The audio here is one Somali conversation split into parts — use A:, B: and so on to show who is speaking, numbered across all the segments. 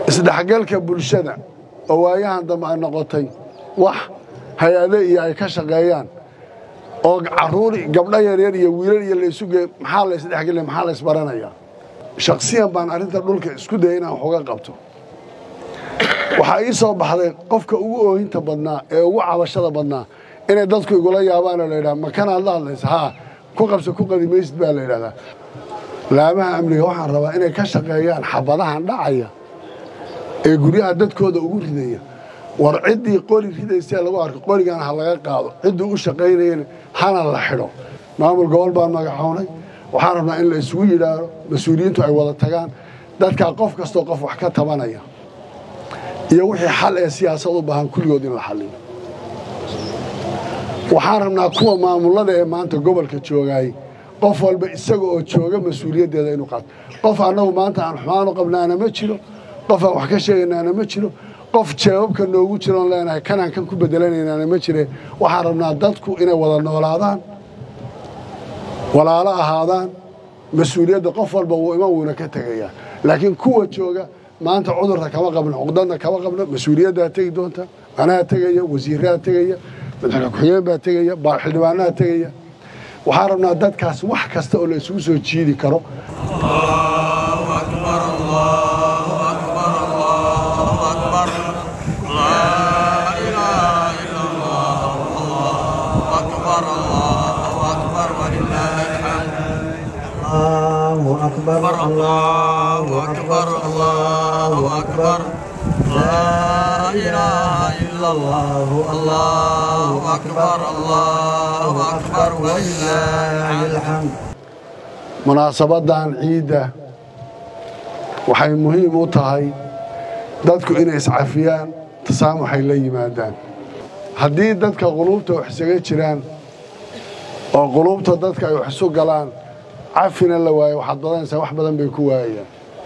A: isdhexgalka bulshada oo waayahan dambe ay noqotay wax hay-ade iyo ay ka shaqeeyaan oo caruuri gabdho yaryar iyo wiilal iyo laysu geey maxaa la isdhexgelaya maxaa la isbaranayaa shaksiyan baan arrinta dhulka isku dayay inaan wax uga qabto waxaa ii soo baxday qofka ugu oohinta badnaa ee ugu cabashada badnaa inay dadku igula yaabaan oo la yidhaha makanaad la hadlaysa haa ku qabsa ku qadi maysid baa la yidhahdaa laamaha amniga waxaan rabaa inay ka shaqeeyaan xabadahan dhacaya ee guryaha dadkooda ugu ridaya war ciddii qori ridaysee lagu arko qorigan ha laga qaado ciddii u shaqaynayana hana la xidho maamul gobol baan magacownay waxaan rabnaa in la isugu yidhaahdo mas-uuliyiintu ay wada tagaan dadkaa qof kastoo qof wax ka tabanaya iyo wixii xal ee siyaasad u baahan kulligood in la xalliyo waxaan rabnaa kuwa maamullada ee maanta gobolka joogaay qof walba isaga oo jooga mas-uuliyaddeeda inuu qaato qof annagu maanta aan xumaanu qabnaana ma jiro qof aan wax ka sheegaynaana ma jiro qof jeebabka noogu jiroon leenahay kanaan kan ku bedelanaynaana ma jire waxaan rabnaa dadku inay wada noolaadaan walaalo ahaadaan mas-uuliyadda qof walba wuu iman wuuna ka tegayaa laakiin kuwa jooga maanta cudurka kama qabno cuqdadna kama qabno mas-uuliyaddaa tegi doonta anaa tegaya wasiiraa tegaya madaxweyne ku-xigeen baa tegaya xildhibaanaha tegaya waxaan rabnaa dadkaas wax kasta oo la isugu soo jiidi karo
B: الله أكبر الله أكبر الله أكبر لا إله إلا الله الله أكبر الله أكبر ولله الحمد
A: munaasabadan ciidda waxay muhiim u tahay dadku inay iscafiyaan tasaamuxay la yimaadaan haddii dadka quluubta wax isaga jiraan oo quluubta dadka ay wax isu galaan cafina la waayo waxaad badanaysaa wax badan bay ku waayayaan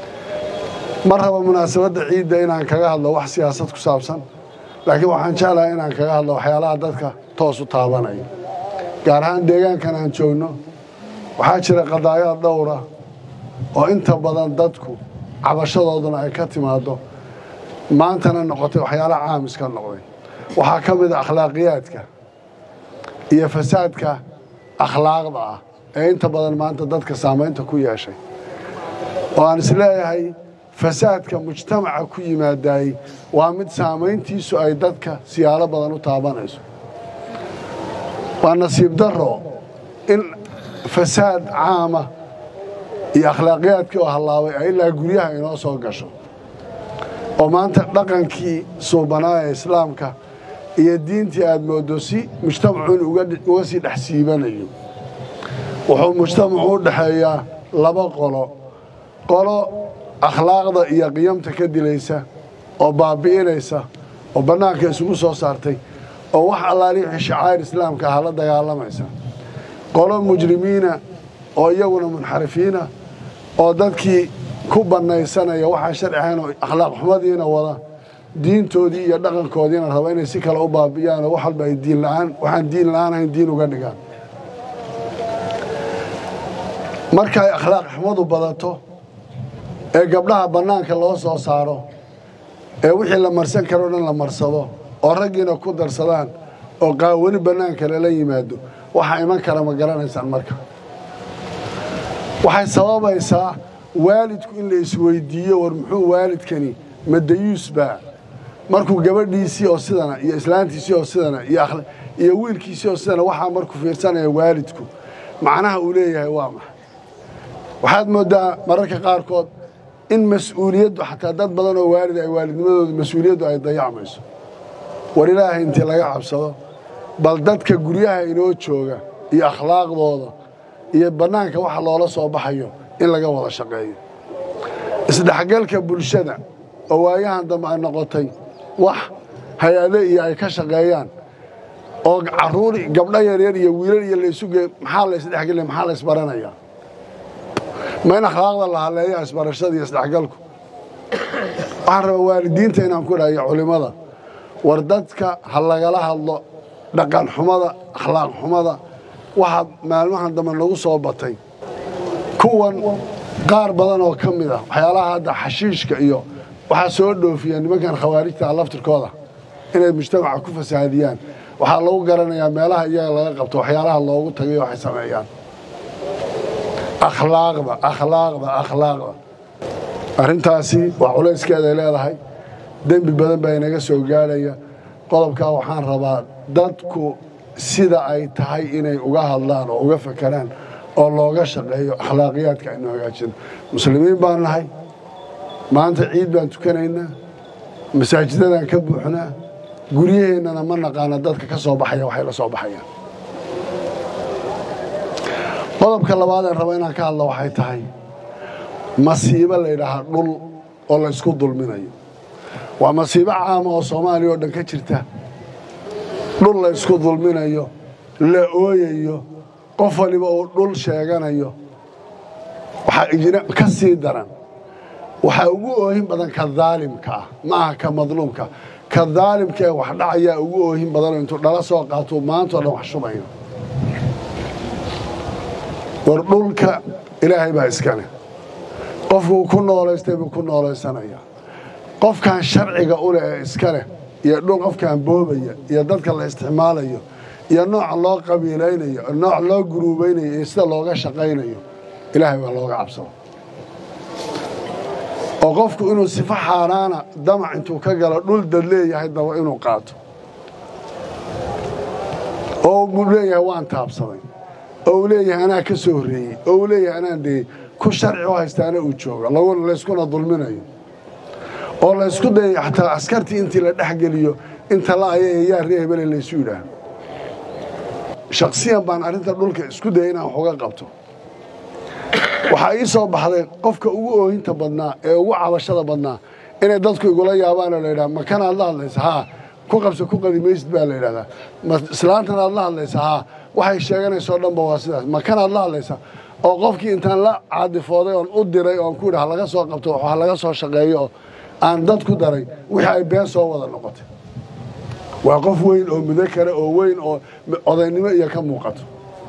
A: ma raba munaasabadda ciidda inaan kaga hadlo wax siyaasad ku saabsan laakiin waxaan jeclahay inaan kaga hadlo waxyaalaha dadka toos u taabanaya gaar ahaan deegaankan aan joogno waxaa jira qadaayad dhowra oo inta badan dadku cabashadooduna ay ka timaaddo maantana noqotay waxyaalaha caamiska noqday waxaa ka mid a akhlaaqiyaadka iyo fasaadka akhlaaqda ah ee inta badan maanta dadka saamaynta ku yeeshay oo aan isleeyahay fasaadka mujtamaca ku yimaadaayey waa mid saamayntiisu ay dadka siyaalo badan u taabanayso waa nasiib darro in fasaad caama iyo akhlaaqiyaadkii oo hallaabay ay ilaa guryaha inoo soo gasho oo maanta dhaqankii suubanaa ee islaamka iyo diintii aad mooddo si mujtamacu in uga sii dhex siibanayo wuxuu mujtamacu u dhexeeyaa laba qolo qolo akhlaaqda iyo qiyamta ka dilaysa oo baabi'inaysa oo bannaanka isugu soo saartay oo wax allaali wixii shacaa'ir islaamka aha la dagaalamaysa qolo mujrimiina oo iyaguna munxarifiina oo dadkii ku bannaysanaya waxaan sharci ahayn oo akhlaaq xumadiina wada diintoodii iyo dhaqankoodiina raba inay si kale u baabi'iyaan oo wax walba ay diin la'aan waxaan diin la'aan ahayn diin uga dhigaan marka ay akhlaaq xumadu badato ee gabdhaha bannaanka loo soo saaro ee wixii la marsan karoo dhan la marsado oo raggiina ku darsadaan oo qaawani bannaanka lala yimaado waxaa iman kara ma garanaysaan marka waxay sababaysaa waalidku in la isweydiiyo war muxuu waalidkani madayuus baa markuu gabadhiisii oo sidana iyo islaantiisii oo sidana iyo wiilkiisii oo sidana waxaa markuu fiirsanaya waalidku macnaha uu leeyahay waa maxay waxaad mooddaa mararka qaarkood in mas-uuliyaddu xataa dad badan oo waalid ay waalidnimadooda mas-uuliyaddu ay dayacmayso war ilaahay intii laga cabsado bal dadka guryaha inoo jooga iyo akhlaaqdooda iyo bannaanka waxa loola soo baxayo in laga wada shaqeeyo isdhexgalka bulshada oo waayahan dambe ay noqotay wax hay-ade iyo ay ka shaqeeyaan oo caruuri gabdho yaryar iyo wiilal iyo laysu geey maxaa la isdhexgelaya maxaa la isbaranayaa ma in akhlaaqda la haleeya isbarashada iyo isdhexgalku waxaan rabaa waalidiinta inaan ku dhahayo culimmada war dadka ha lagala hadlo dhaqan xumada akhlaaq xumada waxaa maalmahan dambe nagu soo batay kuwan qaar badan oo ka mid ah waxyaalaha hadda xashiishka iyo waxaa soo dhoofiya nimankan khawaarijta laftirkooda inay mujtamaca ku fasaadiyaan waxaa lagu garanayaa meelaha iyaga laga qabto waxyaalaha loogu tagayo waxay sameeyaan akhlaaqda akhlaaqda akhlaaqda arrintaasi waa culayskeeday leedahay dembi badan baa inaga soo gaadhaya qodobkaa waxaan rabaa dadku sida ay tahay inay uga hadlaan oo uga fakeraan oo looga shaqeeyo akhlaaqiyaadka aynu hagaajino muslimiin baan nahay maanta ciid baan tukanaynaa masaajidadaan ka buuxnaa guryaheennana ma naqaana dadka ka soo baxaya waxay la soo baxayaan qodobka labaadeen raba inaan ka hadla waxay tahay masiibo la yidhaahaa dhul oo la ysku dulminayo waa masiibo caama oo soomaaliya oo dhan ka jirta dhul la ysku dulminayo la ooyayo qof waliba uu dhul sheeganayo waxaa ijra ka sii daran waxaa ugu oohin badan ka daalimka ah ma aha ka madluumka ka daalimka ee wax dhacayaa ugu oohin badanoo intuu dhala soo qaatuu maantao dhan wax shubayo war dhulka ilaahay baa iskale qofkuu ku noolaystay buu ku noolaysanaya qofkan sharciga u leh ee iska leh iyo dhul qofkan boobaya iyo dadka la isticmaalayo iyo nooca loo qabiilaynayo nooc loo guruubaynayo iyo sida looga shaqaynayo ilaahay waa looga cabsado oo qofku inuu sifo xaaraana damac intuu ka galo dhul dad leeyahay daba inuu qaato oo uu leeyahay waan taabsaday oo uu leeyahay anaa ka soo horreeyey oo uu leeyahay anaan degey ku sharci u haystaana uu jooga layskuna dulminayo oo laysku dayayo xataa askartii intii la dhex geliyo inta la aya yaa ree hebele laysu yidhaah shaksiyan baan arrinta dhulka isku daya inaan wax uga qabto waxaa ii soo baxday qofka ugu oohinta badnaa ee ugu cabashada badnaa inay dadku igula yaabaanoo la yidhaha makan aad la hadlaysa haa ku qabso ku qadi maysid baa la yidhahdaa ma islaantan aad la hadlaysa haa waxay sheeganaysoo dhanba waa sidaas makan aad la hadlaysa oo qofkii intaan la caadifooday oon u diray oon ku yidhi ha laga soo qabto ha laga soo shaqeeyo oo aan dad ku daray wixii ay been soo wada noqotay waa qof weyn oo mudo kale oo weyn oo odaynimo iyo ka muuqato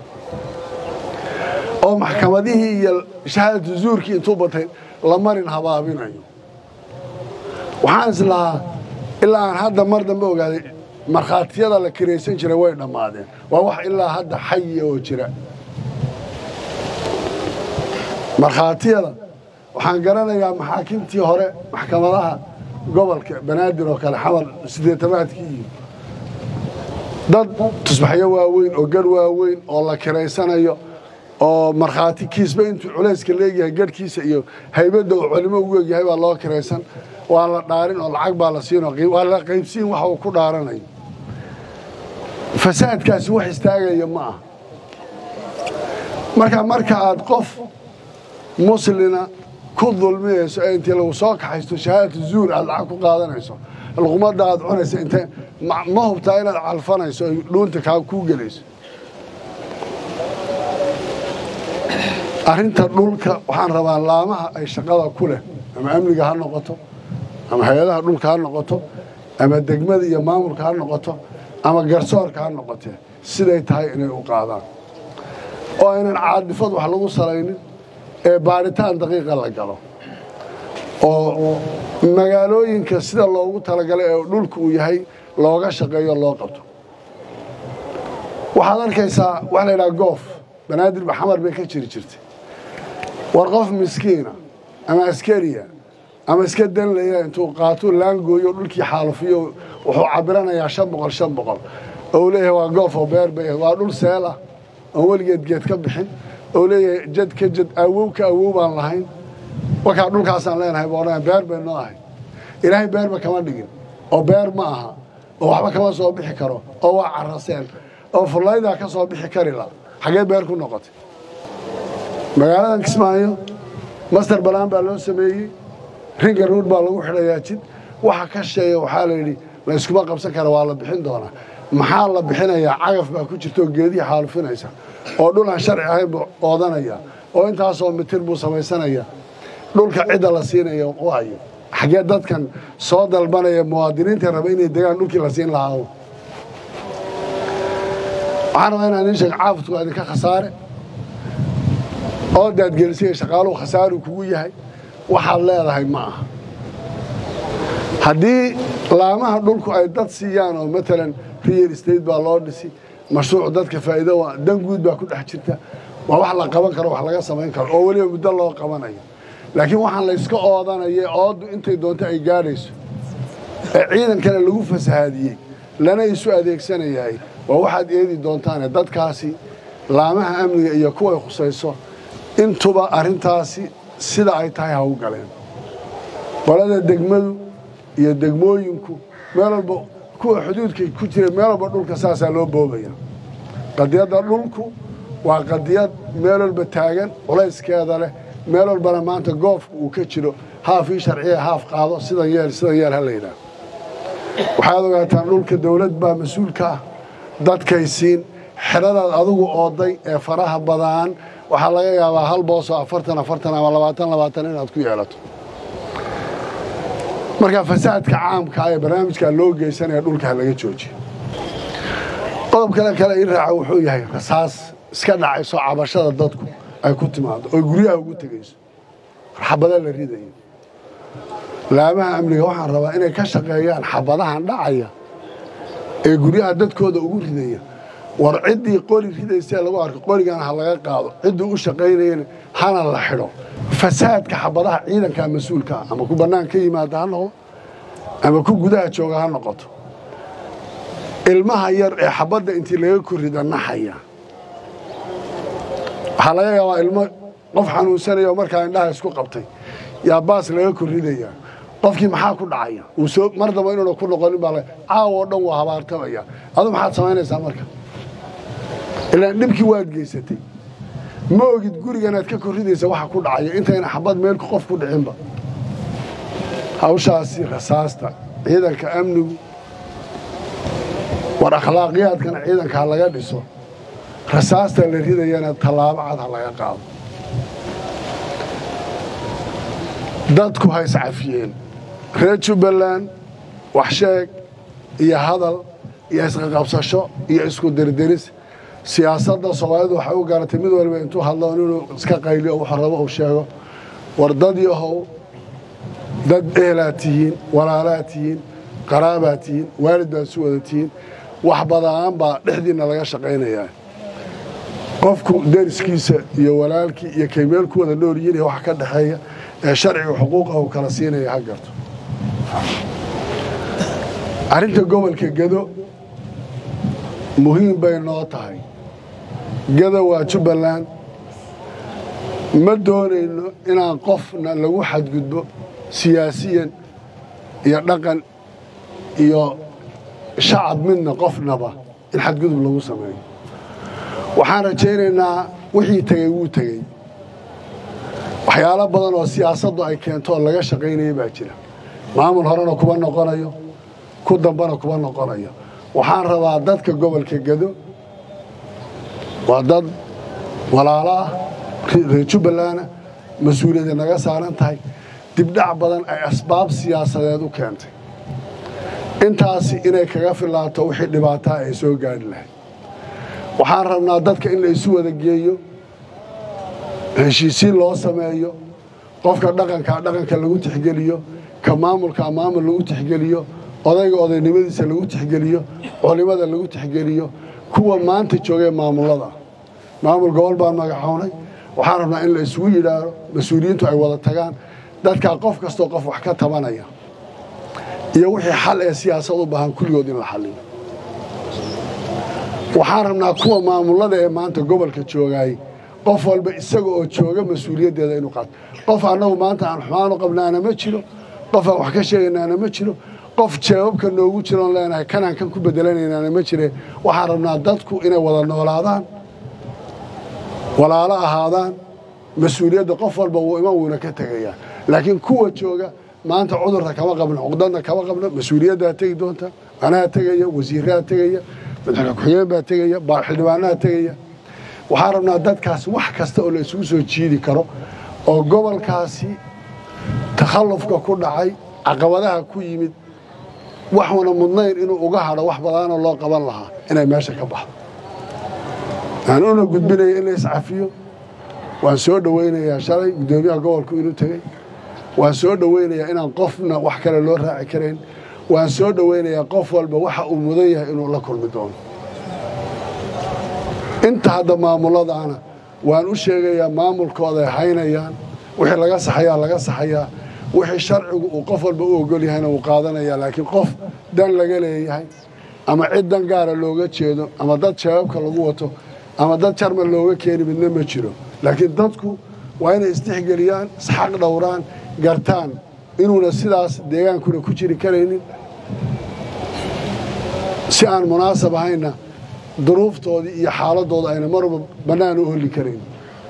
A: oo maxkamadihii iyo shahaadatu zuurkii intuu batay la marin habaabinayo waxaan is lahaa ilaa aan hadda mar dambe ogaaday markhaatiyada la kiraysan jiray way dhammaadeen waa wax ilaa hadda xayi oo jira markhaatiyada waxaan garanayaa maxaakimtii hore maxkamadaha gobolka banaadir oo kale xamar sideetamaadkii iyo dad tusbaxyo waaweyn oo garh waaweyn oo la kiraysanayo oo markhaati kiisba intuu culayska leegyahay garhkiisa iyo haybadda uu culimo ugu egyahay baa loo kiraysan waa la dhaarin oo lacag baa la siinoo waa la qaybsiin waxa uu ku dhaaranayo fasaadkaasi wax istaagaya ma aha marka marka aad qof muslina ku dulmiyayso ee intii lagu soo kaxaysto shahaadatu zuur aad lacag ku qaadanayso luqmadda aad cunayso intee ma hubtaa inaad calfanayso ay dhuunta kaa kuu gelayso arrinta dhulka waxaan rabaa laamaha ay shaqada ku leh ama amniga ha noqoto ama hay-adaha dhulka ha noqoto ama degmada iyo maamulka ha noqoto ama garsoorka ha noqotee siday tahay inay u qaadaan oo aynan caadifad wax lagu salaynin ee baaritaan daqiiqa la galo oo magaalooyinka sida loogu talagalay ee dhulka uu yahay looga shaqeeyo loo qabto waxaad arkaysaa waxa la yidhaha goof banaadir baxamar bay ka jiri jirtay war qof miskiina ama askariya ama iska danlaya intuu qaatuu laangooyo dhulkii xaalufiyo wuxuu cabiranayaa shan boqol shan boqol oo uu leeyahay waa goof oo beer bay waa dhul seel ah oon weligeed geed ka bixin oo leeyahay jad ka jad awow ka awow baan lahayn wakaa dhulkaasaan leenahay buu odhanaya beer bay noo ahay ilaahay beerba kama dhigin oo beer ma aha oo waxba kama soo bixi karo oo waa caraseen oo fullaydaa ka soo bixi kari la xaggee beer ku noqotay magaaladan kismaayo master balaan baa loo sameeyey ringa ruud baa lagu xidhayaa jid waxa ka sheeya waxaa la yidhi la yskuma qabsan kara waa la bixin doonaa maxaa la bixinayaa cagaf baa ku jirta oo geedihii xaalufinaysa oo dhul aan sharci ahayn buu oodanaya oo intaasoo mitir buu samaysanaya dhulka cidda la siinaya waayo xaggee dadkan soo dalbanaya muwaadiniinta raba inay degaan dhulkii la siin lahaa waxaan rabaa inaan idiin sheeg caafudku waa idinka khasaare oo daadgelisaya shaqaaluhu khasaaru kugu yahay waxaad leedahay ma aha haddii laamaha dhulku ay dad siiyaan oo matalan real estate baa loo dhisi mashruuc dadka faa'iido waa dan guud baa ku dhex jirta waa wax la qaban karo wax laga samayn karo oo weliba muddo loo qabanayo laakiin waxaan layska oodanaya ooddu intay doonto ay gaadhayso ee ciidankana lagu fasahaadiyey lana isu adeegsanayahay waa waxaad eedi doontaane dadkaasi laamaha amniga iyo kuway khusayso intuba arrintaasi sida ay tahay ha u galeen qolada degmadu iyo degmooyinku meel walba kuwa xuduudka ku jira meel walba dhulka saasaa loo boobaya qadiyadda dhulku waa qadiyad meel walba taagan culayskeeda leh meel walbana maanta goofka uu ka jiro haaf ii sharciya haaf qaado sidan yeel sidan yeel ha layidhaah waxaad ogaataan dhulka dawlad baa mas-uulka ah dadkay siin xeradaad adigu ooday ee faraha badaan waxaa laga yaabaa hal boosoo afartan afartan ama labaatan labaatan inaad ku yeelato marka fasaadka caamka ee barnaamijkaa loo geysanaya dhulka ha laga joojiyo qodob kale kale ii raaca wuxuu yahay rasaas iska dhacayso cabashada dadku ay ku timaado oo guryaha ugu tegayso xabada la ridayo laamaha amniga waxaan rabaa inay ka shaqeeyaan xabadahan dhacaya ee guryaha dadkooda ugu ridaya war ciddii qori ridaysee lagu arko qorigana ha laga qaado ciddii u shaqaynayana hana la xidho fasaadka xabadaha ciidankaa mas-uulka ah ama ku bannaan ka yimaada ha noqdo ama ku gudaha jooga ha noqoto ilmaha yar ee xabadda intii laga korrida naxaya waxaa laga yaabaa ilmo qof xanuunsanaya oo markaa indhaha isku qabtay yaa baas laga korridayaa qofkii maxaa ku dhacaya uu soo mar damba inuuna ku noqonin baa caawa oo dhan waa habaartamaya adu maxaad samaynaysaa marka ilaan dhibkii waad geysatay ma ogid guriganaad ka korridaysa waxa ku dhacaya intayna xabad meelku qof ku dhicinba hawshaasi rasaasta ciidanka amnigu war akhlaaqiyaadkana ciidanka ha laga dhiso rasaasta la ridayana tallaabo cad ha laga qaado dadku ha iscafiyeen reer jubbaland wax sheeg iyo hadal iyo isqaqabsasho iyo isku dirdiris siyaasadda soomaalidu waxay u garatay mid waliba intuu hadlo inuu iska qayliyo wuxuu rabo uu sheego war dad yahow dad ehelaa tihiin walaalaa tihiin qaraabaa tihiin waalid baad isu wada tihiin wax badaan baa dhexdiinna laga shaqaynayaa qofku deriskiisa iyo walaalkii iyo kaymeel ku wada nool yihiin iyo wax ka dhexeeya ee sharciga xuquuqah uu kala siinaya ha garto arrinta gobolka gedo muhiim bay noo tahay gedo waa jubbaland ma doonayno inaan qofna lagu xadgudbo siyaasiyan iyo dhaqan iyo shacab midna qofnaba in xadgudub lagu sameeyo waxaan rajaynaynaa wixii tegey wuu tegey waxyaalo badan oo siyaasaddu ay keento oo laga shaqaynaya baa jira maamul horena kuma noqonayo ku dambana kuma noqonayo waxaan rabaa dadka gobolka gedo waa dad walaalo ah reer jubbalana mas-uuliyadda naga saaran tahay dibdhac badan ay asbaab siyaasadeed u keentay intaasi inay kaga filaato wixii dhibaataa ay soo gaadhi lahayd waxaan rabnaa dadka in la isu wada geeyo heshiisiin loo sameeyo qofka dhaqankaa dhaqanka lagu tixgeliyo ka maamulkaa maamul lagu tixgeliyo odayga odaynimadiisa lagu tixgeliyo culimada lagu tixgeliyo kuwa maanta joogee maamulada maamul gobol baan magacownay waxaan rabnaa in la isugu yidhaahdo mas-uuliyiintu ay wada tagaan dadkaa qof kastoo qof wax ka tabanaya iyo wixii xal ee siyaasad u baahan kulligood in la xalliyo waxaan rabnaa kuwa maamulada ee maanta gobolka joogaay qof walba isaga oo jooga mas-uuliyaddeeda inuu qaato qof annagu maanta aan xumaan u qabnaana ma jiro qof aan wax ka sheegaynaana ma jiro qof jeebabka noogu jiroon leenahay kanaan kan ku bedelanaynaana ma jire waxaan rabnaa dadku inay wada noolaadaan walaalo ahaadaan mas-uuliyadda qof walba wuu iman wuuna ka tegayaa laakiin kuwa jooga maanta cudurka kama qabno cuqdadna kama qabno mas-uuliyaddaa tegi doonta anaa tegaya wasiiraa tegaya madaxweyne ku-xigeen baa tegaya xildhibaanaha tegaya waxaan rabnaa dadkaas wax kasta oo la isugu soo jiidi karo oo gobolkaasi takhallufka ku dhacay caqabadaha ku yimid waxuuna mudnayn inuu uga hadho wax badaanoo loo qaban lahaa inay meesha ka baxdo aan una gudbinaya in la iscafiyo waan soo dhowaynayaa shalay guddoomiyaha gobolku inuu tegey waan soo dhoweynayaa inaan qofna wax kale loo raaci karayn waan soo dhoweynayaa qof walba waxa uu mudan yahay inuu la kulmi doono inta hadda maamuladaana waan u sheegayaa maamulkooday haynayaan wixii laga saxayaa laga saxayaa wixii sharcigu uu qof walba u ogol yahayna wuu qaadanayaa laakiin qof dan laga leeyahay ama cid dan gaara looga jeedo ama dad shabaabka lagu wato ama dad jarmal looga keeni midna ma jiro laakiin dadku waa inay isdhexgeliyaan isxaq dhowraan gartaan inuuna sidaas deegaankuna ku jiri karaynin si aan munaasab ahayna duruuftoodii iyo xaaladooda ayna marba bannaan u holi karayn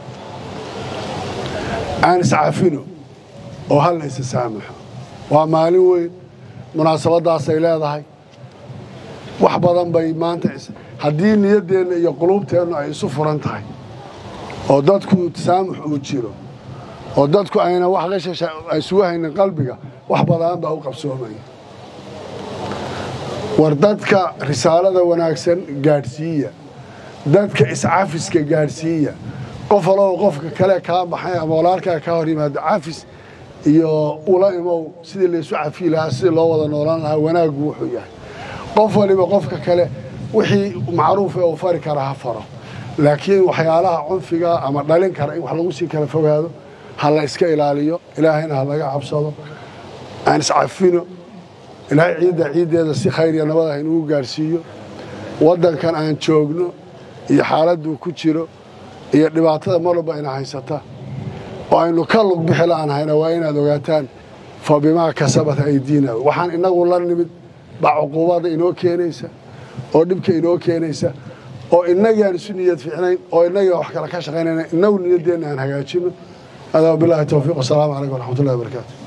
A: aan iscafino oo hal la isa saamaxo waa maalin weyn munaasabaddaasay leedahay wax badan bay maanta haddii niyaddeenna iyo quluubteennu ay isu furan tahay oo dadku tasaamux uu jiro oo dadku ayna wax qashasha isugu haynin qalbiga wax badan baa u qabsoomaya war dadka risaalada wanaagsan gaadhsiiya dadka iscafiska gaadhsiiya qof aloo qofka kale kaa baxay ama walaalkaa kaa hor yimaado cafis iyo ula imow sidii laysu cafiyi lahaa sidii loo wada noolaan lahaa wanaaggu wuxuu yahay qof waliba qofka kale wixii macruufa uu fari kara ha faro laakiin waxyaalaha cunfiga ama dhalin kara in wax lagu sii kala fogaado ha la iska ilaaliyo ilaahayna ha laga cabsado aan iscafino ilaahay ciidda ciiddeeda si khayr iyo nabad ah inugu gaadhsiiyo waddankan aan joogno iyo xaaladduu ku jiro iyo dhibaatada mar walba ina haysata oo aynu ka lug bixi la'aan hayna waa inaad ogaataan fa bimaa kasabat aydiina waxaan innagu la nimid baa cuquubadda inoo keenaysa oo dhibka inoo keenaysa oo innagii aan isu niyad fiicnayn oo innagii wax kale ka shaqaynayna innagu niyaddeenna aan hagaajino هذا وبالله التوفيق والسلام عليكم ورحمة الله وبركاته